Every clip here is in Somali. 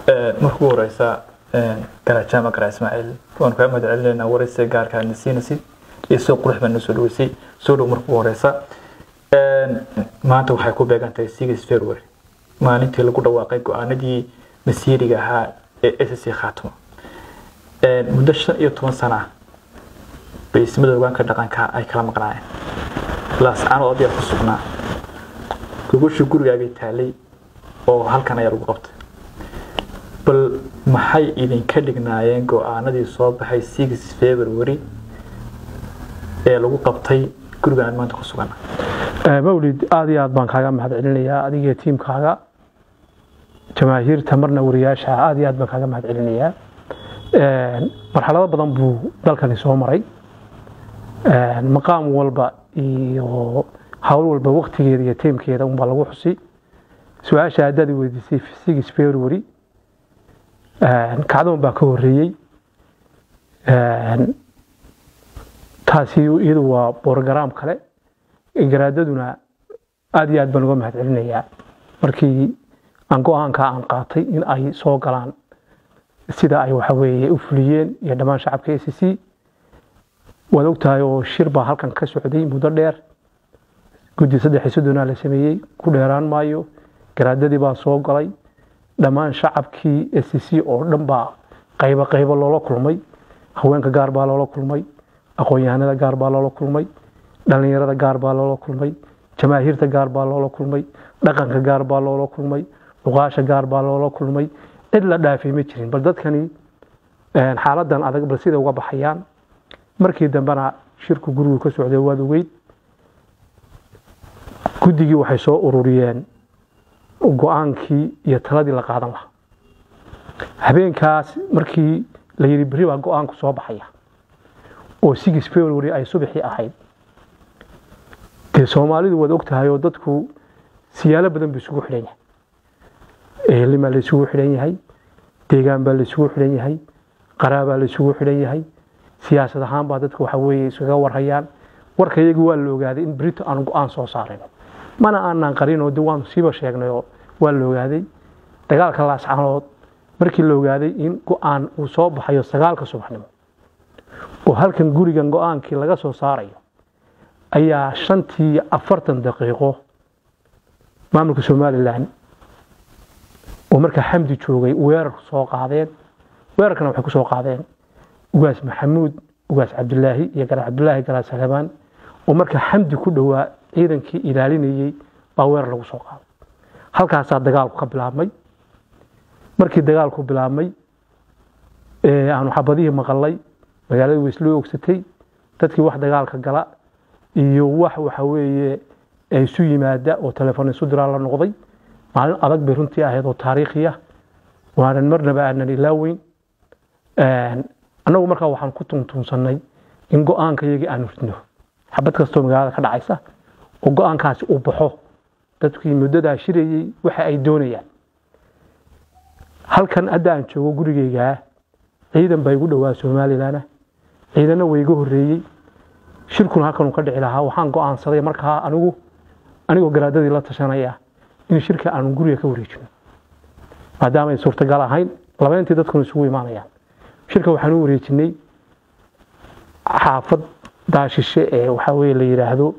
marka ugu horeysa garajaama garaa ismaaciil waan kaa mahad celinaynaa waraysiga gaarka aadna siinaysid iyo soo qurux baa noo soo dhaweysay soo dhow marka ugu horeysa maanta waxay ku beegan tahay six february maalintii lagu dhawaaqay go-aanadii masiiriga ahaa ee ssc khaatimo muddo shan iyo toban sana ah bay ismada hogaanka dhaqanka ay kala maqnaayeen laascano odayaa ku sugnaa gogosha gurigaagay taalay oo halkan ayaa lagu qabtay bal maxay idinka dhignaayeen go-aanadii soo baxay six february ee lagu qabtay gurigan aan maanta ku sugana mawlid aada iyo aad baan kaaga mahad celinayaa adigiyo tiimkaaga jamaahiirta marna wariyaasha aada iyo aad baan kaaga mahad celinayaa marxalado badan buu dalkani soo maray maqaam walba iyo hawl walba waktigeeda iyo tiimkeeda unbaa lagu xusi su-aasha haddaad i weydiisay six february kacdoon baa ka horeeyey taasi iyadu waa borogaraam kale garaadaduna aada iyo aad baan uga mahad celinayaa markii aan go-aanka aan qaatay in ay soo galaan sida ay waxa weeye u fuliyeen iyo dhammaan shacabka a c c waad ogtahay oo shir baa halkan ka socday muddo dheer guddi saddex iyo soddonaa la sameeyey ku dheeraan maayo garaadadii baa soo galay dhammaan shacabkii a c c oo dhan baa qaybo qaybo loola kulmay haweenka gaar baa loola kulmay aqoon-yahanada gaar baa loola kulmay dhallinyarada gaar baa loola kulmay jamaahiirta gaar baa loola kulmay dhaqanka gaar baa loola kulmay luqaasha gaar baa loola kulmay cid la dhaafay ma jirin bal dadkani xaaladan adag bal sida uga baxayaan markii dambena shirku gurigu ka socday waad ogeyd guddigii waxay soo ururiyeen go-aankii iyo taladii la qaadan lahaa habeenkaas markii la yidhi berri baa go-aanku soo baxaya oo six february ay subaxii ahayd dee soomaalidu waad og tahay oo dadku siyaalo badan buu isugu xidhan yahay ehelnimaa la isugu xidhan yahay deegaan baa la isugu xidhan yahay qaraabaa la isugu xidhan yahay siyaasad ahaan baa dadku waxa weeye iskaga warhayaan warka iyagu waa la ogaaday in berito aan go-aan soo saarayno mana aanaan qarinoo de waanu siiba sheegnay oo waa la ogaaday dagaalka laascanood markii la ogaaday in go-aan uu soo baxayo sagaalka subaxnimo oo halkan gurigan go-aankii laga soo saarayo ayaa shantii afartan daqiiqo maamulka somalilan oo markaa xamdi joogay weerar soo qaadeen weerarkana waxay ku soo qaadeen ugaas maxamuud ugaas cabdilaahi iyo garaad cabdilaahi garaad salebaan oo markaa xamdi ku dhowaa ciidankii ilaalinayey baa weerar lagu soo qaaday halkaasaa dagaalku ka bilaabmay markii dagaalku bilaabmay aanu xabadihii maqalay magaalada weysloo ogsatay dadkii wax dagaalka gala iyo wax waxa weeye isu yimaada oo telefoon isu diraa la noqday maalin adag bay runtii ahayd oo taariikhi ah waanan marnaba aanan ilaaweyn annagu markaa waxaan ku tuntunsannay in go-aanka iyagii aanu ridno xabad kastoo magaalada ka dhacaysa oo go-aankaasi uu baxo dadkii muddadaa shirayey waxa ay doonayaan halkan hadda aan joogo gurigeygaa ciidan baa igu dhowaa somalilan ciidanna waa iga horeeyey shirkuna halkanuu ka dhici lahaa waxaan go-aansaday markaa anigu anigoo garaadadii la tashanaya in shirka aanu guriga ka wareejino maadaama ay suurtagal ahayn labayntii dadkuna isugu imaanayaan shirka waxaan u wareejinay xaafad daashishe ee waxaa weye la yidhaahdo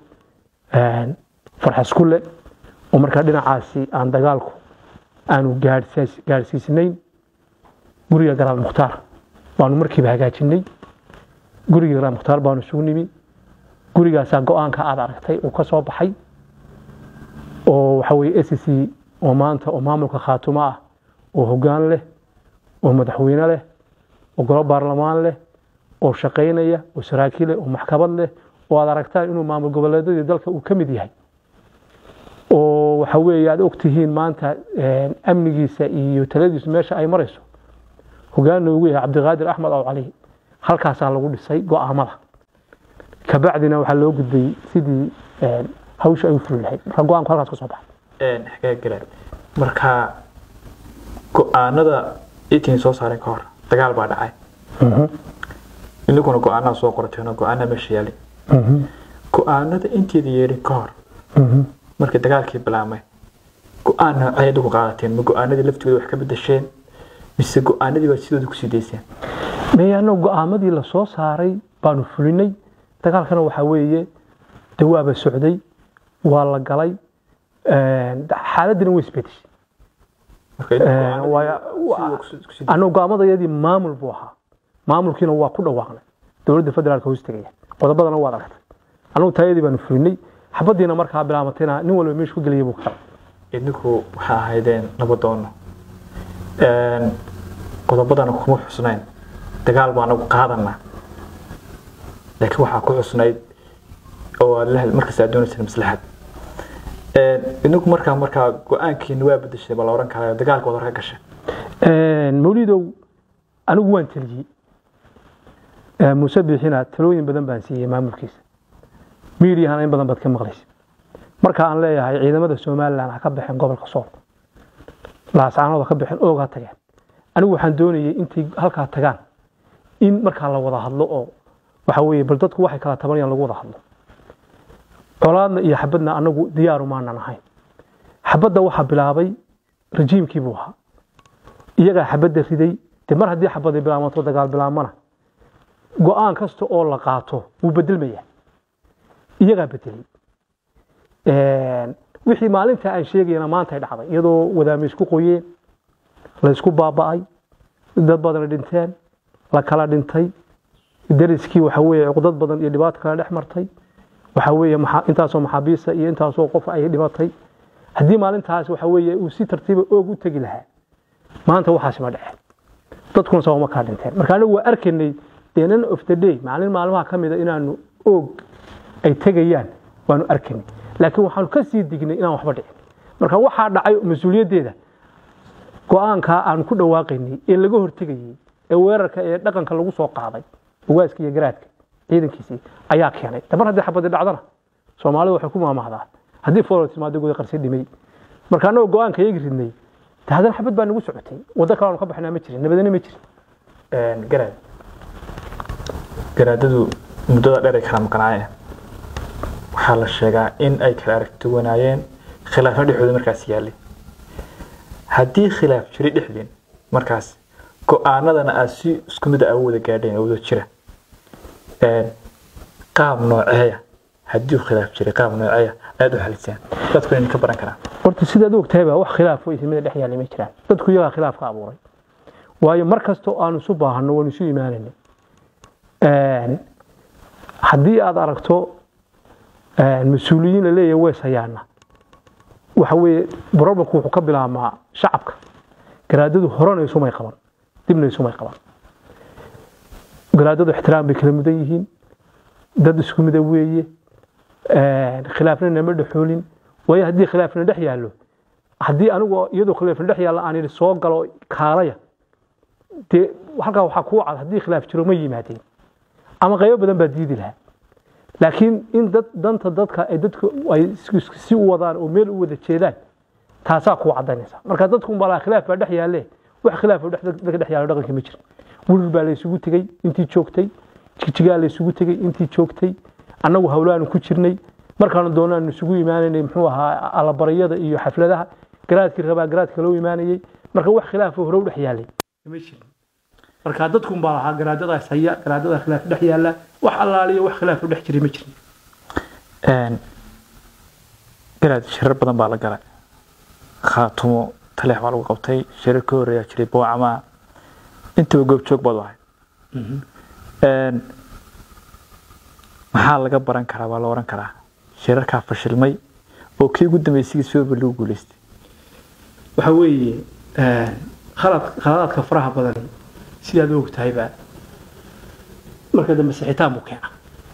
farxaskule oo markaa dhinacaasi aan dagaalku aanu gaadhsiisnayn guriga garaad mukhtaar baanu markiiba hagaajinay guriga garaad mukhtaar baanu isugu nimi gurigaasaa go-aanka aad aragtay uu ka soo baxay oo waxa weye s c oo maanta oo maamulka khaatumo ah oo hoggaan leh oo madaxweyne leh oo golo baarlamaan leh oo shaqaynaya oo saraakiil leh oo maxkamad leh oo aad aragtaan inuu maamul goboleedyadii dalka uu ka mid yahay oo waxa weeye aad ogtihiin maanta amnigiisa iyo taladiisu meesha ay marayso hoggaanna ugu yahay cabdiqaadir axmed aw cali halkaasaa lagu dhisay go-aamada kabacdina waxaa loo gudbay sidii hawsha ay u fuli lahayd marka go-aanku halkaas ka soo baxay xagee galeen marka go-aanada itin soo saareen ka hor dagaal baa dhacay idinkuna go-aanaa soo qorateen oo go-aanaa meesha yaalay go-aanada inteeda yeedhin ka hor markii dagaalkii bilaabmay go-aan noocay adigu qaadateen ma go-aanadii laftooda wax ka bedesheen mise go-aanadii baa sidooda kusii dayseen meeyano go-aamadii la soo saaray baanu fulinay dagaalkana waxaa weeye dawaaba socday waa la galay xaaladina way isbedeshay marka idinku Eh, go-aanadii waa- sidooda kusii- kusii dayseen. annagu go-aamadayadii maamul buu ahaa maamulkiina waa ku dhawaaqnay dowladda federaalka hoos tegaya qodobadana waad aragtay annagu taayadii baanu fulinay xabadiina markaa bilaamatayna nin walba meeshu ku gelaya buu ka qabay idinku waxaa ahaydeen nabadoono qodobadana kuma xusnayn dagaal baa nagu qaadanaa laakiin waxaa ku xusnayd oo aad la- markaas aad doonayseen maslaxad idinku markaa markaa go-aankiina waa bedeshay baa la oran karaa dagaalka wada ka gashay mawlidow anigu waan teliyey Eh, muuse biixina talooyin badan baan siiyey maamulkiisa miidiyahana in badan baad ka maqlaysa marka aan leeyahay ciidamada somalilan ha ka baxeen gobolka sool laascaanood ha ka baxeen oog ha tageen anigu waxaan doonayay intay halkaa tagaan in markaa la wada hadlo oo waxa weeye bal dadku waxay kala tabanayaan lagu wada hadlo colaadna iyo xabadna anagu diyaaru maanan ahayn xabadda waxaa bilaabay rajiimkii buu ahaa iyagaa xabadda riday de mar haddii xabadda bilaabato dagaal bilaabmana go-aan kasta oo la qaato wuu bedelmaya iyagaa bedelay wixii maalinta aan sheegayana maantay dhacday iyadoo wadaame isku qoyeen la isku baaba'ay dad badan dhinteen la kala dhintay dariskii waxa weeye cuqdad badan iyo dhibaato kala dhex martay waxa weeye maxa- intaasoo maxaabiista iyo intaasoo qof ay dhimatay haddii maalintaas waxa weeye uu si tartiiba oog u tegi lahaa maanta waxaasi ma dhaceen dadkuna sabab ma kaa dhinteen marka anigu waa arkaynay the end of the day maalin maalmaha ka mida inaanu oog ay tegayaan waanu arkaynay laakiin waxaanu ka sii dignay inaan waxba dhicin marka waxaa dhacay mas-uuliyaddeeda go-aankaa aanu ku dhawaaqaynay ee laga hortegayey ee weerarka ee dhaqanka lagu soo qaaday ugaaska iyo garaadka ciidankiisii ayaa keenay damar haddii xabadi dhacdana soomaalidu waxay ku maamahdaa haddii foolo timaado guda qarsi dhimay marka annagoo go-aanka iyagi ridnay de haddana xabad baa nagu socotay waddo kale aanu ka baxnaa ma jirin nabadana ma jirin garaad garaadadu muddada dheer ay kala maqnaayeen waxaa la sheegaa in ay kala aragtiwanaayeen khilaafyo dhexdooda markaas yaallay haddii khilaaf jiray dhexdeen markaas go-aanadana aad si isku mid ah u wada gaadheen oo wada jira Een, qaab nooceeya haddii uu khilaaf jiray qaab nooceeya ayaad u xaliseen dadku inay ka baran karaan horta sidaad og tahay baa wax khilaaf oo ismida dhex yaallay ma jiraan dadku iyagaa khilaaf ka abuuray waayo mar kastoo aanu isu baahanno waanu isu imaanayna haddii aad aragto een, mas-uuliyiin la leeyahay weys hayaana waxa weeye problemku wuxuu ka bilaabmaa shacabka garaadadu horena isumay qaban dibna isumay qaban garaadadu ixtiraam bay kala mudan yihiin dad isku mida weeye een, khilaafna nama dhexoolin waayo haddii khilaafna dhex yaallo haddii anigu iyadoo khilaafna dhex yaallo aan idhi soo galo kaalaya dee halkaa waxaa kuu cad haddii khilaaf jiro ma yimaadeen ama qaybo badan baa diidi lahaa laakiin in dad danta dadka ay dadku ay is- si u wadaan oo meel u wada jeedaan taasaa kuu cadaynaysa marka dadku unbaa khilaaf baa dhex yaalle wax khilaaf oo dhex- dadka dhex yaallo dhaqanka ma jiro wirir baa la isugu tegey intii joogtay jigjigaa la isugu tegey intii joogtay annagu hawlaanu ku jirnay markaanu doonaanu isugu imaanaynay muxuu ahaa allabaryada iyo xafladaha garaadkii rabaa garaadka loo imaanayey marka wax khilaaf oo hore u dhex yaallay ma jirin marka dadkun baa lahaa garaadadaas haya garaadada khilaaf dhex yaalla wax allaaliyo wax khilaaf u dhex jiray ma jirin Een, garaad shirar badan baa la galay khaatumo taleex baa lagu qabtay shirar ka horeeyaa jiray boocama intaba goobjoog baad u ahayd Een, maxaa laga baran karaa waa la oran karaa shirarkaa fashilmay oo kii ugu dambeysay sidooba lagu guuleystay waxa weeye khalad khaladaadka faraha badan sidaad u ogtahayba marka dambe sixitaan buu keena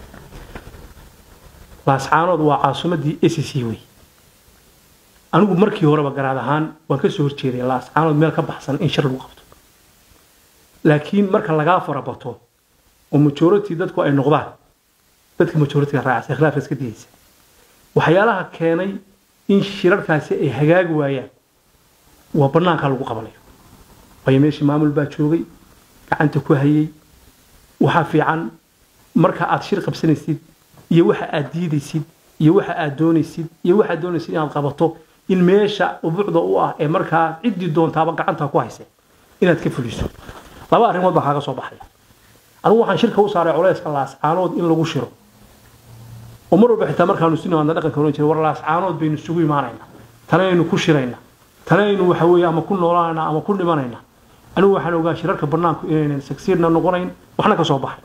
laascaanood waa caasimadii s c wey anigu markii horeba garaad ahaan waan ka soo horjeeday laascaanood meel ka baxsan in shir lagu qabto laakiin marka lagaa farabato oo majority dadku ay noqdaan dadka majoritiga raacaysa khilaafka iska diyeysa waxyaalaha keenay in shirarkaasi ay hagaagi waayaan waa banaanka lagu qabanayo waayo meeshii maamul baa joogay gacanta ku hayay waxaa fiican marka aad shir qabsanaysid iyo waxa aad diidaysid iyo waxa aad doonaysid iyo waxaad doonaysid inaad qabato in meesha ubuucda u ah ee markaa ciddii doontaaba gacanta ku haysa inaad ka fuliso laba arrimood baa kaaga soo baxaya anigu waxaan shirka u saaray culayska laascaanood in lagu shiro oo mar walba xitaa markaanu si nimaadna dhaqanka oran jiray war laascaanood baynu isugu imaanaynaa tanaynu ku shiraynaa tanaynu waxa weeye ama ku noolaanaynaa ama ku dhimanaynaa anigu waxaan ogaa shirarka bannaanku inaynan sagsiirna noqonayn waxna ka soo baxay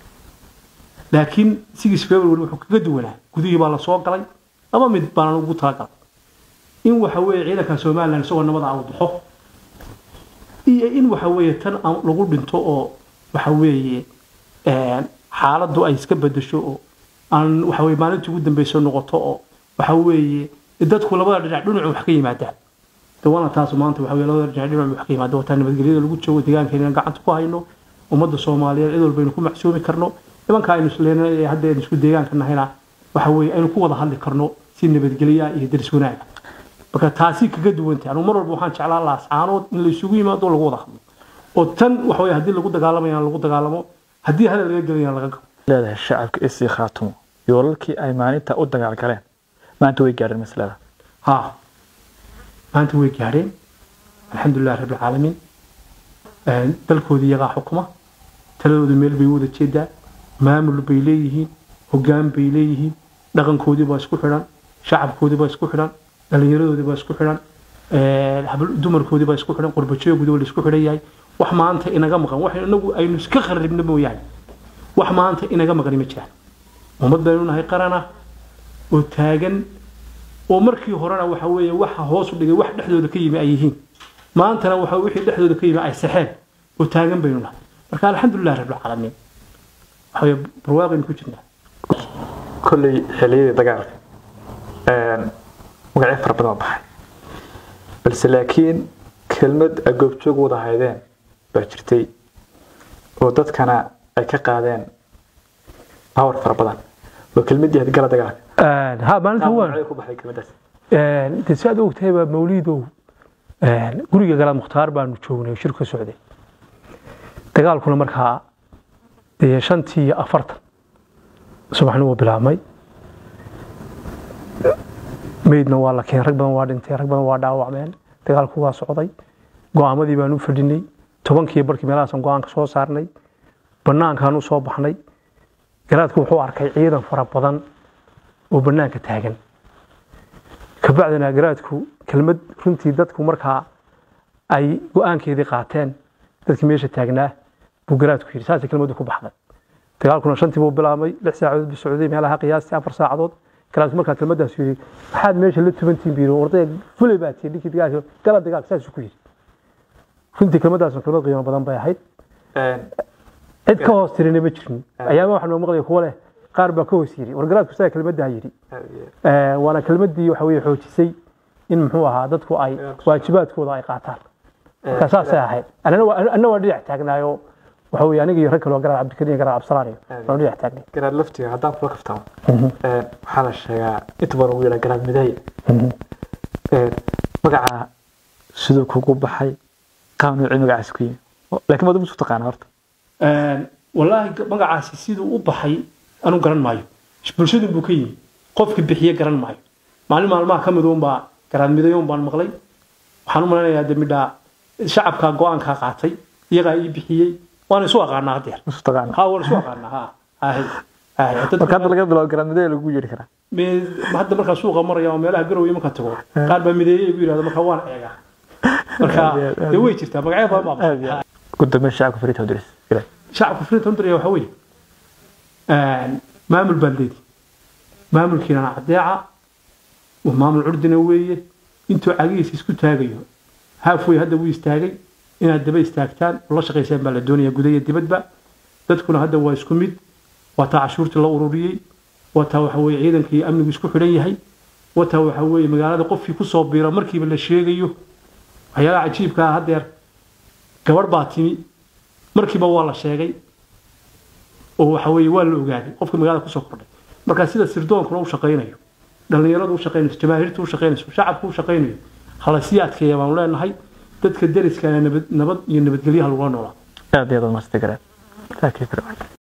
laakiin sigis february wuxuu kaga duwanaa gudihii baa la soo galay laba mid baanan ugu talagalay in waxa weeye ciidanka somalilan isagoo nabada u baxo iyo in waxa weeye tan aan lagu dhinto oo waxa weeye xaaladdu ay iska bedesho oo aan waxa weeye maalintii ugu dambeyso noqoto oo waxa weeye dadku labada dhinac dhinacu wax ka yimaadaan dawana taas maanta waxa weeye labada dhinac dhinacu wax ka yimaada wataa nabadgelyada lagu joogo deegaankeena gacanta ku hayno ummadda soomaaliyeed cid walbaynu ku macsoomi karno nimanka aynu isleenay ee hadda aynu isku deegaanka nahayna waxa weeye aynu ku wada hadli karno si nabadgelya iyo daris wanaaga marka taasi kaga duwantay anigu mar walba waxaan jeclaa laascaanood in la isugu yimaado lagu wada hadlo oo tan waxa weeye haddii lagu dagaalamaya lagu dagaalamo haddii hadal laga gelayana laga gabo leedahay shacabka isii khaatumo yoolalkii ay maalinta u dagaal galeen maanta way gaadheen maslada ها maanta way gaadheen alxamdulilah rabbi alcaalamiin dalkoodii iyagaa xukuma taladooda meel bay u wada jeedaa maamul bay leeyihiin hoggaan bay leeyihiin dhaqankoodii baa isku xidhan shacabkoodii baa isku xidhan dhallinyaradoodii baa isku xidhan dumarkoodii baa isku xidhan qurbajoogoodii baa la isku xidhan yahay wax maanta inaga maqan wax inagu aynu iska kharribno mooyaane wax maanta inaga maqani ma jiraan ummad baynu nahay qarana oo taagan oo markii horena waxa weeye waxa hoos u dhigay wax dhexdooda ka yimi ay yihiin maantana waxa wixii dhexdooda ka yimi ay saxeen oo taagan baynu nahay marka alxamdulilah rabbilcaalamiin waxa weeye barwaaqaynu ku jirnaa kolley xilliyadii dagaalka magacyo fara badan oo baxay balse laakiin kelmad ay goobjoog wada haydeen baa jirtay oo dadkana ay ka qaadeen power fara badan oo kelmadii had gala dagaalka ha maalinta waan magacyo ku baxay kelmadaas de si aad u ogtahayba mawliidow guriga galaad mukhtaar baanu joognay oo shir ka socday dagaalkuna markaa dee shantii iyo afartan subaxnimuu bilaabmay meydna waa la keenay rag badan waa dhintay rag badan waa dhaawacmeen dagaalku waa socday go'aamadii baanu fadhinay tobankii barkii meelahaasaan go'aanka soo saarnay bannaankaan u soo baxnay garaadku wuxuu arkay ciidan fara badan oo bannaanka taagan kabacdina garaadku kelmad runtii dadku markaa ay go'aankeedii qaateen dadkii meesha taagnaa buu garaadku yidhi saasay kelmaddu ku baxday dagaalkuna shantii buu bilaabmay lix saacadood buu socday meelaha qiyaastii afar saacadood garaadku markaa kelmaddaas yidhi maxaad meesha la tubantiin buu yidhi wardaya fulay baa tihi ninkii dagaalka gala dagaalka saasuu ku yidhi runtii kelmaddaas kelmad qiimo badan bay ahayd cid ka hoos tirina ma jirin ayaama waxaa noo maqlaya kuwa leh qaar baa ka hoos yidhi war garaadku saa kelmaddaa yidhi waana kelmaddii waxa weye xoojisay in muxuu ahaa dadku ay waajibaadkooda ay qaataan marka saasay ahayd anna waa dhinac taagnaayo waxa weye aniga iyo rag kaloo garaad cabdikariim garaad cabdisalaan iyo waan dhinac taagnay garaad laftiga haddaan kula kaftamo waxaa la sheegaa inta badan ugu yidhaa garaad midaaya magaca siduu kugu baxay qaab noocii magacaasi ku yimi laakiin madu musu taqaana horta wallaahi magacaasi siduu u baxay anu garan maayo bulshadun buu ka yimi qofkii bixiye garan maayo maalin maalmaha ka mid uunbaa garaad midayoon baan maqlay waxaan u malaynayaa de midhaa shacabkaa go-aankaa qaatay iyagaa ii bixiyey waana isu aqaanaa haddeer musu taqaana ha waan isu aqaanaa ha ahay ahay marka hadda laga bilaabo garaad midaaya lagu yeedhi karaa hadda markaa suuqa maraya oo meelaha garowe marka tago qaar baa mideeye igu yidhahdo marka waan eegaa marka dee way jirtaa magacyo badan baa ugu dambeyn shacabka fariita udiris shacabka fariinta hundaraya waxa weeye maamul baad leedi maamulkiinana cadeeca waa maamul curdina weeye intuu cagihiisa isku taagayo haafwey hadda wuu istaagay inaad daba istaagtaan oo la shaqaysaan baa la doonaya gudaha dibadba dadkuna hadda waa isku mid waa taa cashuurtii la ururiyey waa taa waxa weeye ciidanka iyo amnigu isku xidhan yahay waa taa waxa weeye magaalada qofkii kusoo biira markiiba la sheegayo waxyaalaha cajiibka ah haddeer gabadh baa timi markiiba waa la sheegay oo waxa weeye waa la ogaaday qofka magaalada kusoo kordhay marka sida sirdoonkuna u shaqaynayo dhallinyaradu u shaqaynayso jamaahiirtu u shaqaynayso shacabku u shaqaynayo hala sii adkeeya baanu leenahay dadka deriskana nabad nabad iyo nabadgelyaha lagula noolaa aad iyo aad u mahadsantahay garaad